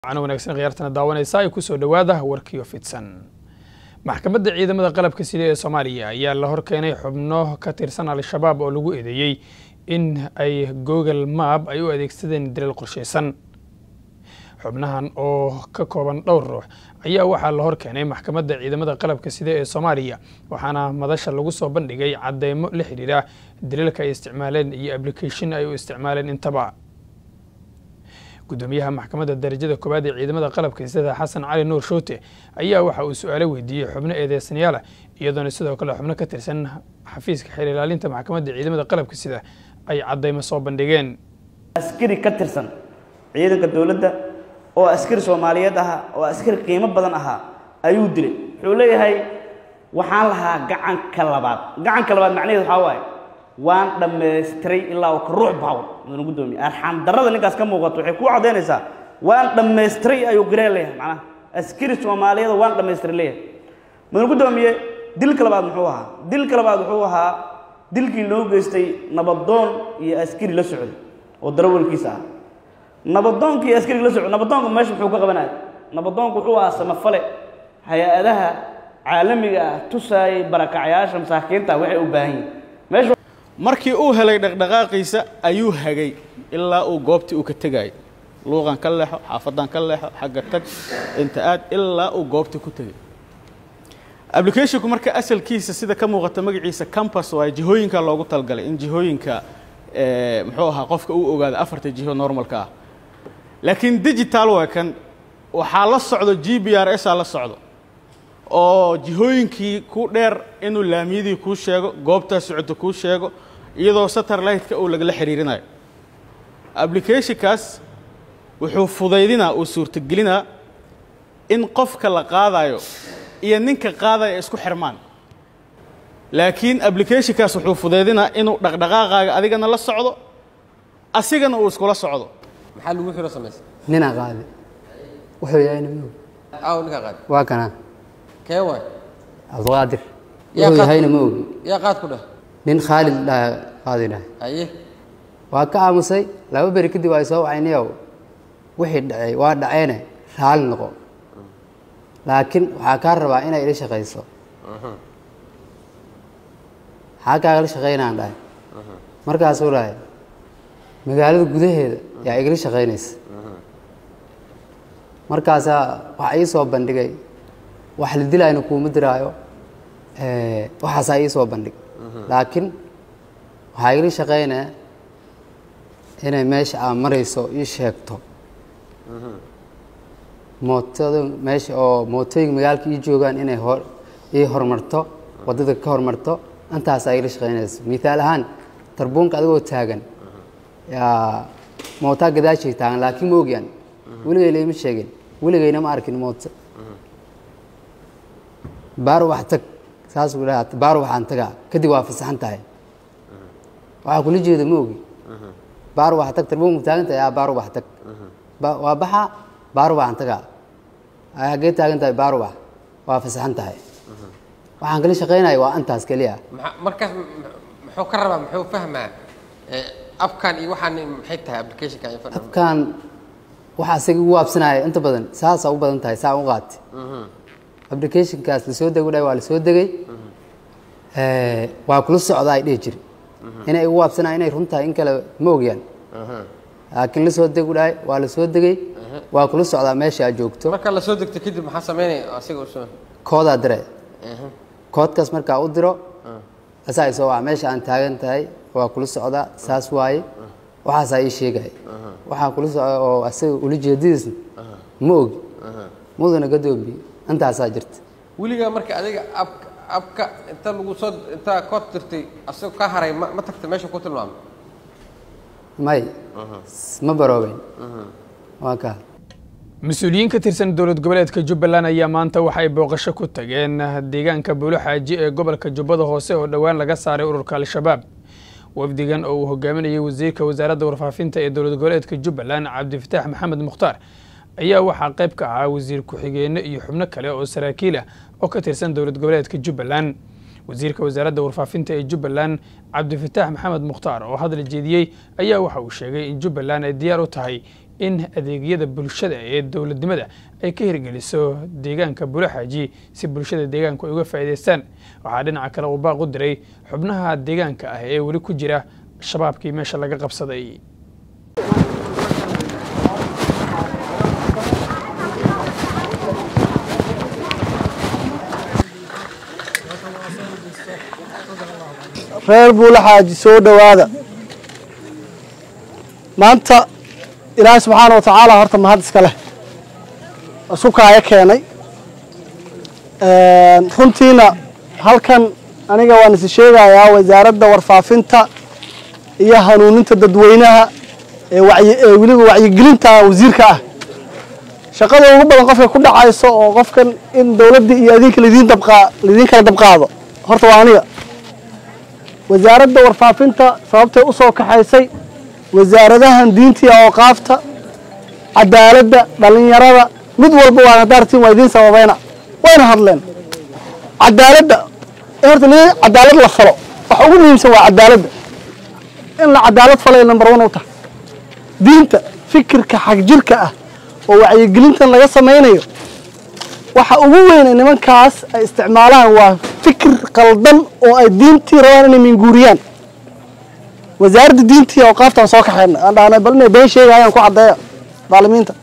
wacan wanaagsan khiyaartana daawanaysa ay kusoo dhowaada warkiyo fidsan maxkamadda ciidamada qalabka sida ee soomaaliya ayaa la horkeenay xubno ka tirsan al-shabaab oo lagu eedeeyey in ay google map ay u adeegsadeen dalal qorshaysan xubnahan oo ka kooban dhowr ruux ayaa waxaa la horkeenay maxkamadda ciidamada qalabka sida ee soomaaliya waxaana madasha lagu soo bandhigay cadeymo la xidhiidha daliilka ay isticmaaleen iyo application ay u isticmaaleen intaba gudoomiyaha maxkamadda darajada koowaad ee ciidamada qalabka sida xasan cali nuur shoote ayaa waxa uu su-aalo weydiiyey xubno eedeysanayaala iyadoona sidoo kale xubno ka tirsan xafiiska xeer ilaalinta maxkamadda ciidamada qalabka sida ay cadeymo soo bandhigeen askari ka tirsan ciidanka dowladda oo askari soomaaliyeed ahaa oo askari qiimo badan ahaa ayuu dilay wuxuu leeyahay waxaan lahaa gacanka labaad gacanka labaad macnaheedu waxaa waaye waan dhammaystiray ilaa ka ruux baawr mudana gudoomiye arxaan darrada ninkaas ka muuqato waxay kuu caddaynaysaa waan dhammaystiray ayuu garee leeyahay macnaha askari soomaaliyeed waan dhammaystiray leeyahay mudana gudoomiye dilka labaad muxuu ahaa dilka labaad wuxuu ahaa dilkii loo geystay nabadoon iyo askari la socday oo darawalkiisa ah nabadoonkii iyo askariga la socday nabadoonka meesha muxuu ka qabanaya nabadoonku wuxuu ahaa samafale hay-adaha caalamiga ah tusaayay barakacayaasha masaakiinta waxay u baahan yihin meesha markii uu helay dhaqdhaqaaqiisa ayuu hagay ilaa uu goobtii uu ka tegayay luuqan ka leexo xaafadan ka leexo xagga tag inta aad ilaa uu goobtii ku tegay applicationku marka asalkiisa sida ka muuqata magaciisa campus waaye jihooyinka loogu talgalay in jihooyinka muxuu ahaa qofka uu ogaado afarta jiho normalka ah laakiin digital waa kan waxaa la socdo g b r s aa la socdo oo jihooyinkii ku dheer inuu laamiyadii kuu sheego goobtaa socota kuu sheego iyadoo satellite-ka uu lagala xiriirinayo applicationkaas wuxuu fudaydinaa uu suurtagelinaa in qofka la qaadayo iyo ninka qaadaya isku xirmaan laakiin applicationkaas wuxuu fudaydinaa inuu dhaqdhaqaaqaaga adigana la socdo asigana uu iskula socdo maxaa lagu xiro samaysay ninaa qaadi wuxuu yahayna maog aaw ninkaa qaad waa kanaa kee waay cabdiqaadir Yaa wuxuu qaad- yahayna ma ogi yaa qaad ku dheh nin khaalid dhaha qaadi dhahay haye waa ka aamusay laba beri kadib ay soo wacaynayow wixii dhacay waa dhaceene raali noqo laakiin waxaa kaa rabaa inay ila shaqayso maxaa kaagala shaqaynaan dhahay markaasuu dhahay magaalada gudaheeda yaa igala shaqaynaysa markaasaa waxa ii soo bandhigay wax la dilayna kuuma diraayo eh, waxaasaa ii soo bandhig laakiin waxaa igala shaqaynaya inay meesha aad marayso ii sheegto mootada meesha oo mootooyinka magaalka ii joogaan inay hor ii horumarto waddada ka horumarto intaasaa igala shaqaynaysa mithaal ahaan tarbuunka adigoo taagan yaa mootaa gadaashay taagan laakiin ma ogyan weligay laima sheegin weligayna ma arkin mooto baar wax tag saas uu dhaha baar waxaan tagaa kadib waa fasaxan tahay waxaa kula jeeda ma ogi baar wax tag tarbuunka taagan tahay yaa baar wax tag Ba- waa baxa baar waxaan tagaa ay haggee taagan tahay baar wax waa fasaxan tahay waxaan kala shaqaynaya waa intaas keliya maxaa markaas m- m- muxuu ka rabaa muxuu fahmaa Eh, abkan iyo waxaan maxay tahay applicationka info dhan abkaan waxa isaga ugu waabsanaya inta badan saasaa u badan tahay saa u qaati applicationkaas lasoo dego dhahay waa lasoo degay Eh, waa kula socdaa ay dhihi jiri inay igu waabsanaya inay run tahay in kale ma ogyaan laakiin lasoo degu dhahay waa lasoo degay waa kula socdaa meesha aad joogto marka la soo degto kadib maxaa sameynaya asiga usoo koodaa dire koodkaas markaa u diro asaa isoo waca meesha aan taagan tahay waa kula socdaa saas waaye waxaasaa ii sheegaya waxaa kula socda oo asaga ula jeedadiisna ma ogi mudana gadoomiye intaasaa jirta weligaa marka adiga ab abka inta lagu soo intaa kood dirtay asagoo ka haray ma ma tagta meesha ku tilmaamay may ma baroobeyn waa kaa mas-uuliyiin ka tirsan dowlad goboleedka jubbaland ayaa maanta waxay booqasho ku tageen deegaanka buulo xaaji ee gobolka jubbada hoose oo dhowaan laga saaray ururka al-shabaab wafdigan oo uu hogaaminayay wasiirka wasaaradda warfaafinta ee dowlad goboleedka jubbaland cabdifataax maxamed mukhtaar ayaa waxaa qayb ka ahaa wasiir ku-xigeenno iyo xubno kale oo saraakiil ah oo ka tirsan dowlad goboleedka jubbaland wasiirka wasaaradda warfaafinta ee jubbaland cabdifataax maxamed mukhtaar oo hadal jeediyey ayaa waxa uu sheegay in jubbaland ay diyaar u tahay in adeegyada bulshada ee dowladnimada ay ka hirgeliso deegaanka bulaxaaji si bulshada deegaanku ay uga faa'iidaystaan waxaa dhinaca kale uu baaq u diray xubnaha deegaanka ah ee weli ku jira shabaabkii meesha laga qabsaday reer buulaxaaji soo dhowaada maanta ilaahay subxaana wa tacaala horta mahad iska leh isu kaaya keenay runtiina halkan aniga waan isi sheegayaa wasaaradda warfaafinta iyo hanuuninta dadweynaha ee wacyi ee weliba wacyigelinta wasiirka ah shaqada ugu badan qofka ku dhacayso oo qofkan in dowladda iyo adinka laidiin dabqaa laidiin kala dabqaado horta waa aniga wasaaradda warfaafinta sababtay u soo kaxaysay wasaaradahan diinta iyo awqaafta cadaaladda dhallinyarada mid walba waa hadaartiin waa idiin sababayna wayna hadleen cadaaladda in horta li cadaalad la falo waxa ugu muhiimsan waa cadaaladda in la cadaalad falay number one u tahay diinta fikirka xagjirka ah oo wacyigelintan laga samaynayo waxa ugu weyn ee nimankaas ay isticmaalaan waa fikir qaldan oo ay diintii rabaan inay minguuriyaan wasaaradda diintii awqaaftaan soo kaxayna aan dhahnay bal inay been sheegayaan ku caddeeya daalimiinta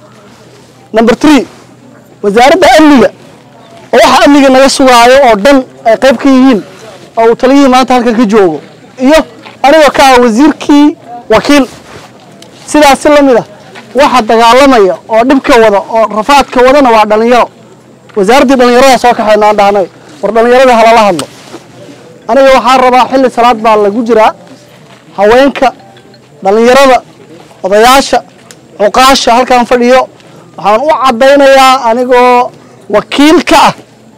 number three wasaaradda amniga oo waxa amniga naga sugaayo oo dhan ay qayb ka yihiin oo uu taliyihii maanta halkan ka joogo iyo anigoo ka ah wasiirkii wakiil sidaas si la mid ah waxa dagaalamaya oo dhibka wada oo rafaadka wadana waa dhalinyaro wasaaraddii dhallinyarada soo kaxayna aan dhahnay war dhallinyarada halala hadlo aniga waxaa rabaa xilli salaad baa lagu jiraa haweenka dhallinyarada odayaasha cuqaasha halkan fadhiyo waxaan u caddaynayaa anigoo wakiil ka ah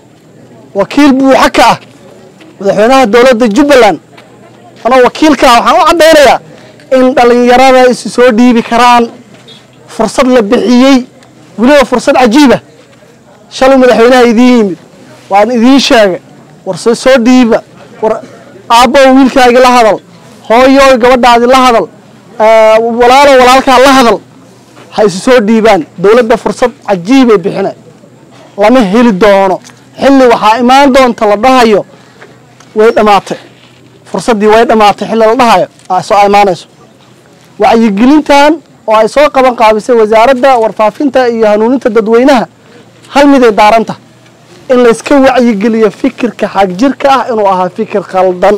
wakiil buuxa ka ah madaxweynaha dowladda jubbaland anoo wakiil ka ah waxaan u caddaynayaa in dhallinyarada isu soo dhiibi karaan fursad la bixiyey weliba fursad cajiiba shalay madaxweynaha idiin yimid waan idiin sheegay war se soo dhiiba war aabbow wiilkaagi la hadal hooyoy gabadhaadi la hadal walaalo walaalkaa la hadal ha isu soo dhiibaan dowladda fursad cajiibay bixina lama heli doono xilli waxaa imaan doonta la dhahayo way dhammaatay fursaddii way dhammaatay xilli la dhahayo soo imaanayso wacyigelintan oo ay soo qaban qaabisay wasaaradda warfaafinta iyo hanuuninta dadweynaha hal miday daaranta in layska wacyigeliyo fikirka xagjirka ah inuu ahaa fikir khaldan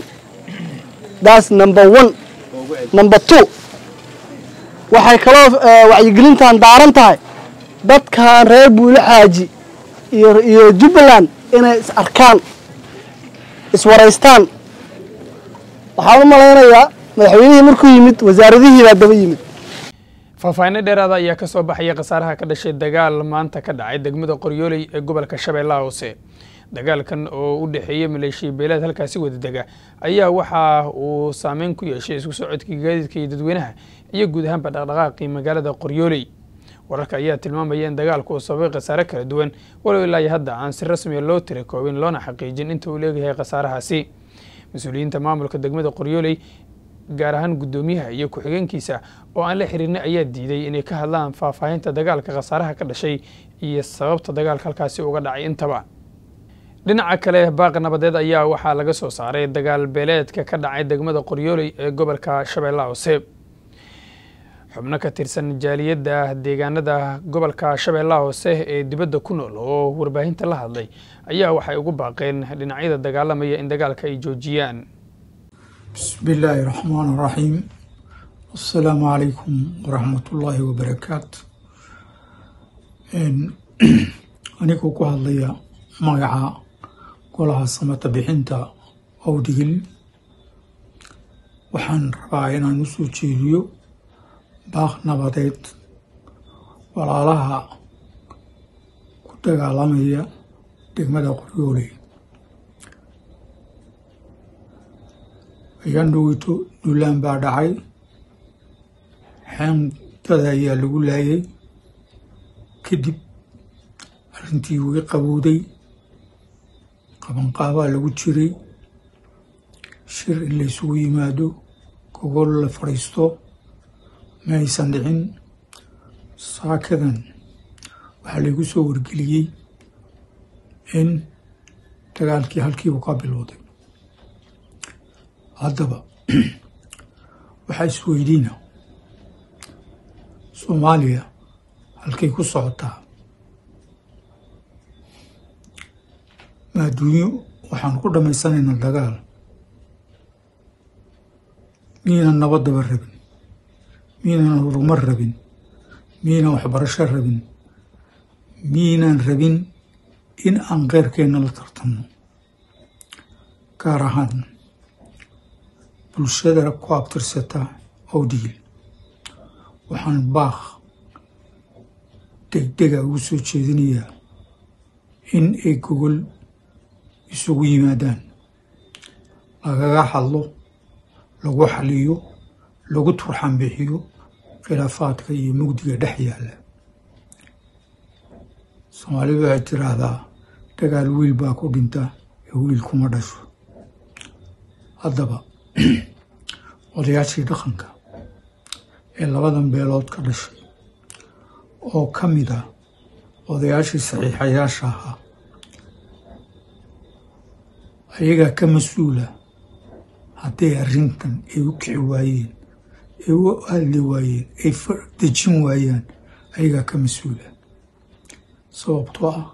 that's number one number two waxay kaloo wacyigelintan daaran tahay dadkan reer buule xaaji iyo iyo jubbaland inay is arkaan iswaraystaan waxaan u malaynayaa madaxweynihii markuu yimid wasaaradihii baa daba yimid faahfaahinno dheeraada ayaa ka soo baxaya khasaaraha ka dhashay dagaal maanta ka dhacay degmada qoryooley ee gobolka shabeellaha hoose dagaalkan oo u dhexeeyey maleeshiya beeleed halkaasi wadadega ayaa waxa uu saameyn ku yeeshay isku socodkii gaadiidka iyo dadweynaha iyo guud ahaanba dhaqdhaqaaqii magaalada qoryooley wararka ayaa tilmaamaya in dagaalku uu sababay khasaare kala duwan walow ilaa iyo hadda aan si rasmiya loo tira koobin loona xaqiijin inta uu leegayahay khasaarahaasi mas-uuliyiinta maamulka degmada qoryooley gaar ahaan guddoomiyaha iyo ku-xigeenkiisa oo aan la xihiirnay ayaa diiday inay ka hadlaan faahfaahinta dagaalka khasaaraha ka dhashay iyo sababta dagaalka halkaasi uga dhacay intaba dhinaca kale baaq nabadeed ayaa waxaa laga soo saaray dagaal beeleedka ka dhacay degmada qoryooley ee gobolka shabeellaha hoose xubno ka tirsan jaaliyadda deegaanada gobolka shabeellaha hoose ee dibadda ku nool oo warbaahinta la hadlay ayaa waxay ugu baaqeen dhinacyada dagaalamaya in dagaalka ay joojiyaan بسم الله الرحمن الرحيم السلام عليكم ورحمة الله وبركاته anigoo ku hadlaya magaca golaha samata bixinta owdigil waxaan rabaa inaan u soo jeediyo baaq nabadeed walaalaha ku dagaalamaya degmada qoryooley ayaan dhoweyto duulaan baa dhacay xeendada ayaa lagu laayay kadib arrintii way qabowday qabanqaabaa lagu jiray shir in la ysugu yimaado gogol la fadhiisto ma aysan dhicin saakadan waxaa laygu soo wargeliyey in dagaalkii halkii uu ka bilowday haddaba waxaa isweydiina soomaaliya halkay ku socotaa ma adduunyo waxaan ku dhammaysanaynaa dagaal miyaynan nabaddaba rabin miyaynan horumar rabin miyaynan waxbarasho rabin miyaynan rabin in aan keyrkeenna la tartanno gaar ahaan bulshada ku abtirsata awdigil waxaan baaq degdega ugu soo jeedinayaa in ay gogol isugu yimaadaan lagaga hadlo lagu xaliyo lagu turxan bixiyo khilaafaadka iyo mugdiga dhex yaalla soomaalidu waxay tiraahdaa dagaal wiil baa ku dhinta ee wiil kuma dhasho haddaba odayaashii dhaqanka ee labadan beelood ka dhashay oo ka mid ah odayaashii saxiixayaasha ahaa ayagaa ka mas-uula hadday arrintan ay u kici waayeen ay u hadli waayeen ay dejin waayaan ayagaa ka mas-uula sababtoo ah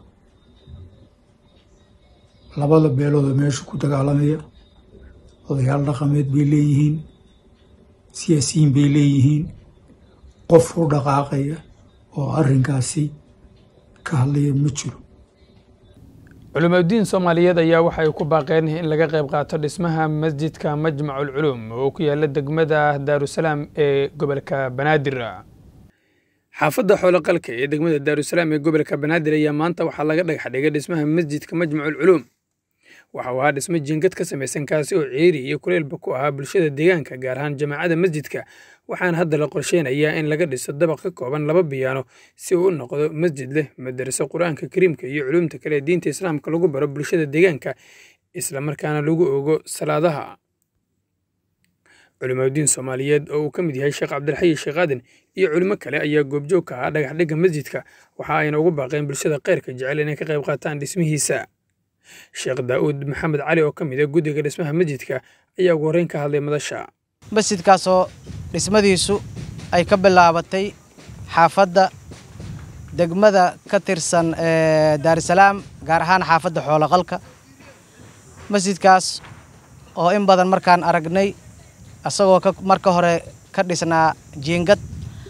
labada beeloodoo meesha ku dagaalamaya odayaal dhaqameed bay leeyihiin siyaasiyiin bay leeyihiin qof u dhaqaaqaya oo arrinkaasi ka hadlaya ma jiro culimadiin soomaaliyeed ayaa waxay ku baaqeen in laga qayb qaato dhismaha masjidka majmacu lculuum oo ku yaala degmada daarusalaam ee gobolka banaadir xaafadda xooloqalka ee degmada daarusalaam ee gobolka banaadir ayaa maanta waxaa laga dhagax dhigay dhismaha masjidka majmacu lculuum waxa uu ahaa dhismo jiingad ka samaysan kaasi oo ceeri iyo kuleylba ku ahaa bulshada deegaanka gaar ahaan jamaacada masjidka waxaana hadda la qorsheynayaa in laga dhiso dabaq ka kooban laba biyaano si uu u noqdo masjid leh madaraso qur-aanka kariimka iyo culuumta kale ee diinta islaamka lagu baro bulshada deegaanka islamarkaana lagu ogo salaadaha culimadiin soomaaliyeed oo uu ka mid yahay sheekh cabdilxayi sheekh aadan iyo culimo kale ayaa goobjoog ka ahaa dhagax dhigga masjidka waxa ayna ugu baaqeen bulshada kheyrka jecel inay ka qayb qaataan dhismihiisa sheekh daa'uud maxamed cali oo ka mid a guddiga dhismaha masjidka ayaa ugu horreyn ka hadlay madasha masjidkaasoo dhismadiisu ay ka bilaabatay xaafadda degmada ka tirsan daarusalaam gaar ahaan xaafadda xooloqalka masjidkaas oo in badan markaan aragnay isagoo marka hore ka dhisnaa jiingad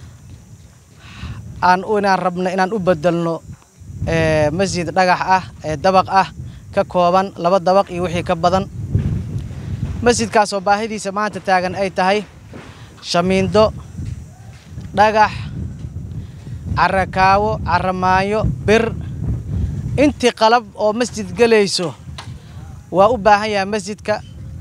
aan inaan rabno inaan u bedelno masjid dhagax ah ee dabaq ah ka kooban laba dabaq iyo wixii ka badan masjidkaasoo baahidiisa maanta taagan ay tahay shamiindo dhagax carakaawo caramaayo bir intii qalab oo masjid gelayso waa u baahan yahay masjidka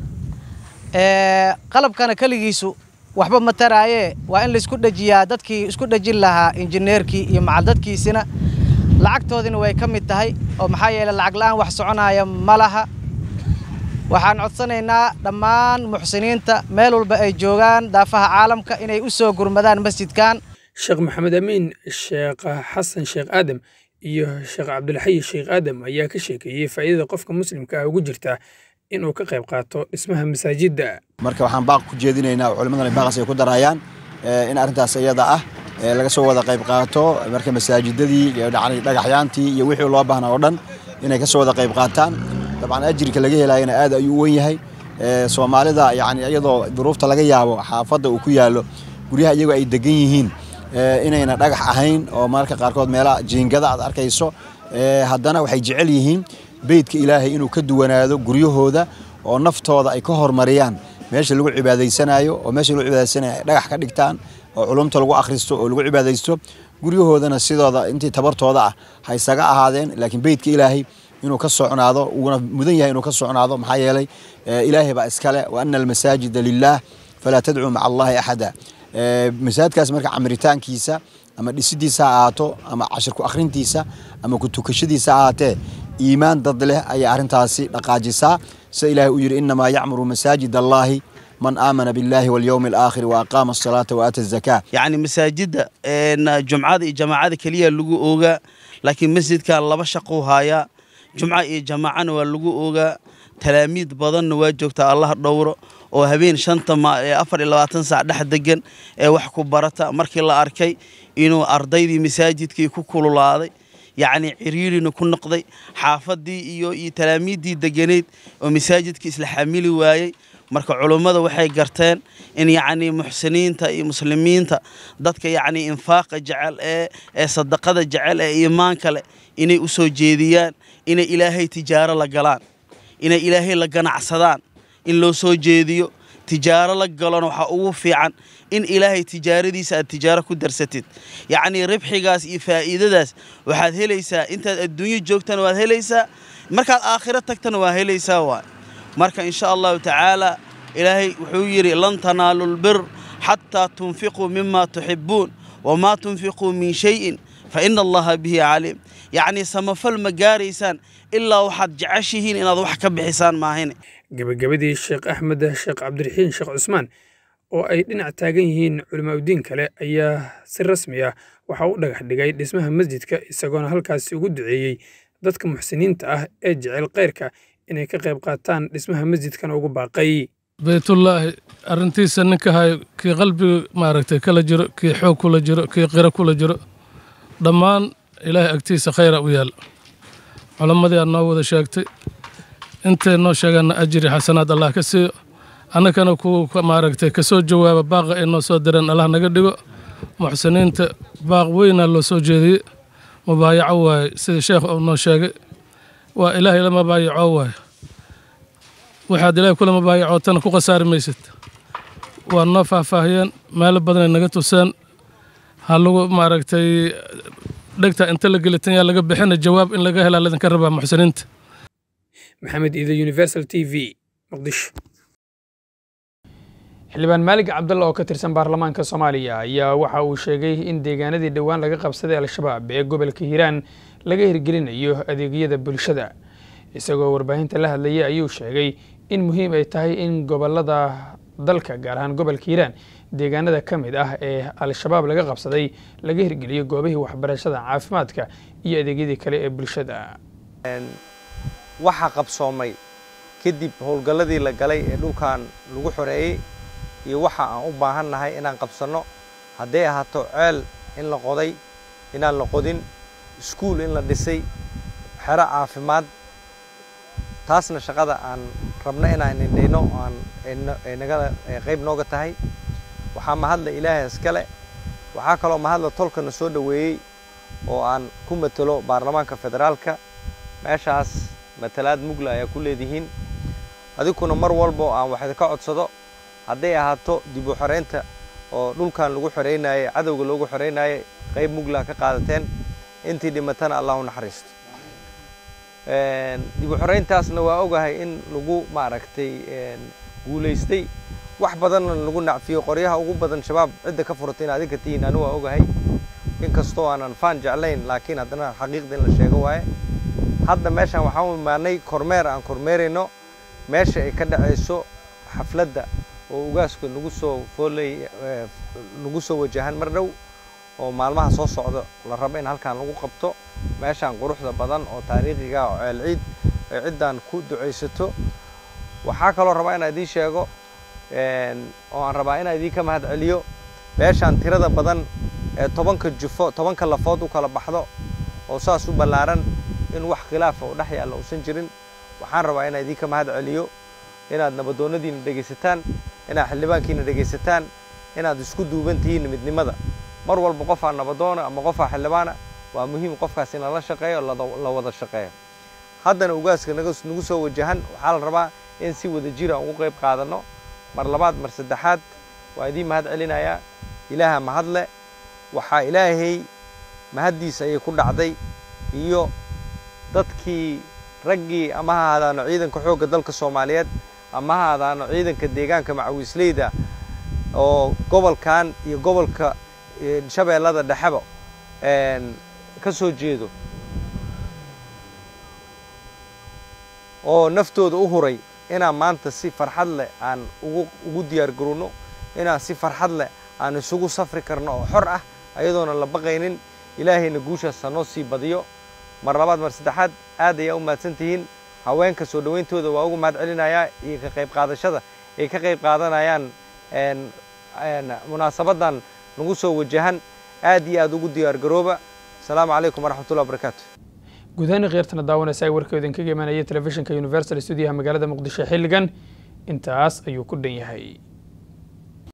qalabkana keligiisu waxba ma taraayee waa in laisku dhejiyaa dadkii isku dhejin lahaa injineerkii iyo macaldadkiisina lacagtoodina way ka mid tahay oo maxaa yeeley lacag la'aan wax soconaya ma laha waxaan codsanaynaa dhammaan muxsiniinta meel walba ay joogaan daafaha caalamka inay u soo gurmadaan masjidkan sheekh maxamed amiin sheekh xasan sheekh aadam iyo sheekh cabdilxayi sheekh aadam ayaa ka sheekeeyey faa'iidada qofka muslimka ah ugu jirta inuu ka qayb qaato dhismaha masaajidda marka waxaan baaq ku jeedinaynaa culimadana baaqas ay ku darayaan in arrintaas iyada ah laga soo wada qayb qaato marka masaajidadii dhagaxyaantii iyo wixii loo baahnaa oo dhan inay ka soo wada qayb qaataan dabcan ajirka laga helayana aad ayuu u wen yahay soomaalida yani iyadoo duruufta laga yaabo xaafadda uu ku yaallo guryaha iyagoo ay degan yihiin inayna dhagax ahayn oo mararka qaarkood meelaha jiingada aad arkayso haddana waxay jecel yihiin beydka ilaahay inuu ka duwanaado guryahooda oo naftooda ay ka hormariyaan meesha lagu cibaadaysanayo oo meesha lagu cibaadaysanayo ay dhagax ka dhigtaan oo culumta lagu akhristo oo lagu cibaadaysto guryahoodana sidooda intii tabartooda ah ha isaga ahaadeen laakiin beydka ilaahay inuu ka socnaado uuna mudan yahay inuu ka socnaado maxaa yeelay ilaahay baa iskale wa ana almasaajida lilah falaa tadcuu maca allahi axada masaajidkaas marka camiritaankiisa ama dhisidiisa ha ahaato ama cashirku akhrintiisa ama kutukashadiisa ha ahaatee iimaan dad leh ayay arrintaasi dhaqaajisaa sida ilaahay uu yidhi innamaa yacmuru masaajid allaahi man aamana billahi walyowmi alaakhir waaqaama asalaata waaata azakaa yacni masaajidda jumcada iyo jamaacada keliya lagu oogaa laakiin masjidkan laba shaquu haayaa jumca iyo jamaacana waa lagu oogaa talaamiid badanna waa joogtaa allah dhowro oo habeen shanta afar iyo labaatan saac dhex degan ee wax ku barata markii la arkay inuu ardaydii masaajidkii ku kululaaday yacni ciriirina ku noqday xaafadii iyo iyo talaamiiddii deganeyd oo masaajidka isla xamili waayey marka culummada waxay garteen in yacni muxsiniinta iyo muslimiinta dadka yacni infaaqa jecel ee ee sadaqada jecel ee iimaanka leh inay u soo jeediyaan inay ilaahay tijaaro la galaan inay ilaahay la ganacsadaan in loo soo jeediyo tijaaro la galona waxaa ugu fiican in ilaahay tijaaradiisa aad tijaaro ku darsatid yacnii ribxigaas iyo faa'iidadaas waxaad helaysaa intaad adduunyo joogtana waad helaysaa markaad aakhiro tagtana waa helaysaa waay marka insha allahu tacaala ilaahay wuxuu yidhi lan tanaalu lbir xataa tunfiquu mima tuxibuun wamaa tunfiquu min shayin fa ina allaha bihi caliim yacnii samafal ma gaaraysaan ilaa waxaad jeceshihiin inaad wax ka bixisaan maahine gebagabadii sheekh axmed sheekh cabdiraxiin sheekh cusmaan oo ay dhinac taagan yihiin culimaauddiin kale ayaa si rasmi ah waxa u dhagax dhigay dhismaha masjidka isagoona halkaasi ugu duceeyey dadka muxsiniinta ah ee jecel khayrka inay ka qayb qaataan dhismaha masjidkan ugu baaqay baytullaahi arrintiisa ninka hayo kii qalbiga maaragtay kala jiro kii xoog kula jiro kii qiro kula jiro dhammaan ilaahay agtiisa khayra u yaal culammadii aad noo wada sheegtay intay noo sheegaanna ajiri xasanaad allah ka siiyo annagana kuwa maaragtay ka soo jawaaba baaqa ay noo soo direen allah naga dhigo muxsiniinta baaq weynaa loo soo jeediyey mubaayaco waaye sida sheekh uu noo sheegay waa ilaahay la mabaayaco waaye waxaad ilaahay kula mabaayacootana ku khasaari maysid waa noo faahfaahiyeen meelo badanay naga tuseen ha lagu maaragtay dhegta inta la gelitan yaa laga bixina jawaab in laga helaa ladinka rabaa muxsiniinta maxamed iide universal t v muqdisho xildhibaan maalig cabdalla oo ka tirsan baarlamaanka soomaaliya ayaa waxa uu sheegay in deegaanadii dhowaan laga qabsaday al-shabaab ee gobolka hiiraan laga hirgelinayo adeegyada bulshada isagoo warbaahinta la hadlayay ayuu sheegay in muhiim ay tahay in gobolada dalka gaar ahaan gobolka hiiraan deegaanada ka mid ah ee al-shabaab laga qabsaday laga hirgeliyo goobihii waxbarashada caafimaadka iyo adeegyadii kale ee bulshada waxaa qabsoomay kadib howlgalladii la galay ee dhulkan lagu xoreeyey iyo waxa aan u baahan nahay inaan qabsanno hadday ahaato ceel in la qoday inaan la qodin iskuul in la dhisay xero caafimaad taasna shaqada aan rabno inaan indhayno aan naga qayb nooga tahay waxaa mahadla ilaahay iskale waxaa kaloo mahadla tolkana soo dhoweeyey oo aan ku matelo baarlamaanka federaalka meeshaas matalaad mugla ayaa ku leedihiin adiguna mar walbo aan wax idinka codsado hadday ahaato dib u xoreynta oo dhulkan lagu xoreynayey cadowga loogu xoreynayey qayb mugla ka qaadateen intii dhimatana allah u naxariisto dib u xoreyntaasna waa ogahay in lagu maaragtay guulaystay wax badanna lagu nacfiyo qoryaha ugu badan shabaab cidda ka furatay in adinka tihiin anu waa ogahay inkastoo aanan faan jeclayn laakiin haddana xaqiiqda in la sheego waaye hadda meeshaan waxaan u imaanay kormeer aan kormeerayno meesha ay ka dhacayso xafladda oo ugaasku nagu soo foolay nagu soo wajahan mar dhow oo maalmaha soo socda la rabo in halkaan lagu qabto meeshaan quruxda badan oo taariikhiga oo ceel ciid ay ciddan ku ducaysato waxaa kaloo rabaa inaan idiin sheego oo aan rabaa inaan idiinka mahad celiyo meeshaan tirada badan ee tobanka jufo tobanka lafood u kala baxdo oo saas u ballaaran in wax khilaafa oo dhex yaalla uusan jirin waxaan rabaa inaan idiinka mahad celiyo inaad nabadoonnadiina dhegaysataan inaad xildhibaankiina dhegaysataan inaad isku duuban tihiin midnimada mar walba qofaa nabadoona ama qofaa xildhibaana waa muhiim qofkaas in lala shaqeeyo la wada shaqeeyo haddana ugaaska nagu soo wajahan waxaa la rabaa in si wada jir aan ugu qayb qaadanno mar labaad mar saddexaad waa idiin mahad celinayaa ilaaha mahadle waxaa ilaahay mahaddiisa ayay ku dhacday iyo dadkii raggii ama ha ahaadaano ciidanka xoogga dalka soomaaliyeed ama ha ahaadaano ciidanka deegaanka macawiisleyda oo gobolkan iyo gobolka shabeellada dhexeba ka soo jeedo oo naftooda u huray inaan maanta si farxad leh aan ugu ugu diyaar garowno inaan si farxad leh aan isugu safri karno oo xor ah ayadoona la baqaynin ilaahayna guushaas ha noo sii badiyo mar labaad mar saddexaad aad ayaa u mahadsan tihiin haweenka soo dhowayntooda waa ugu mahad celinayaa iyo ka qayb qaadashada ay ka qayb qaadanayaan munaasabadan nagu soo wajahan aad iyo aad ugu diyaar garooba asalaamu calaykum waraxmatullahi wabarakaatu gudahaan khiyaartana daawanaysa ay warkooda kaga imanaya telefishinka universal stuudiyaha magaalada muqdisho xilligan intaas ayuu ku dhan yahay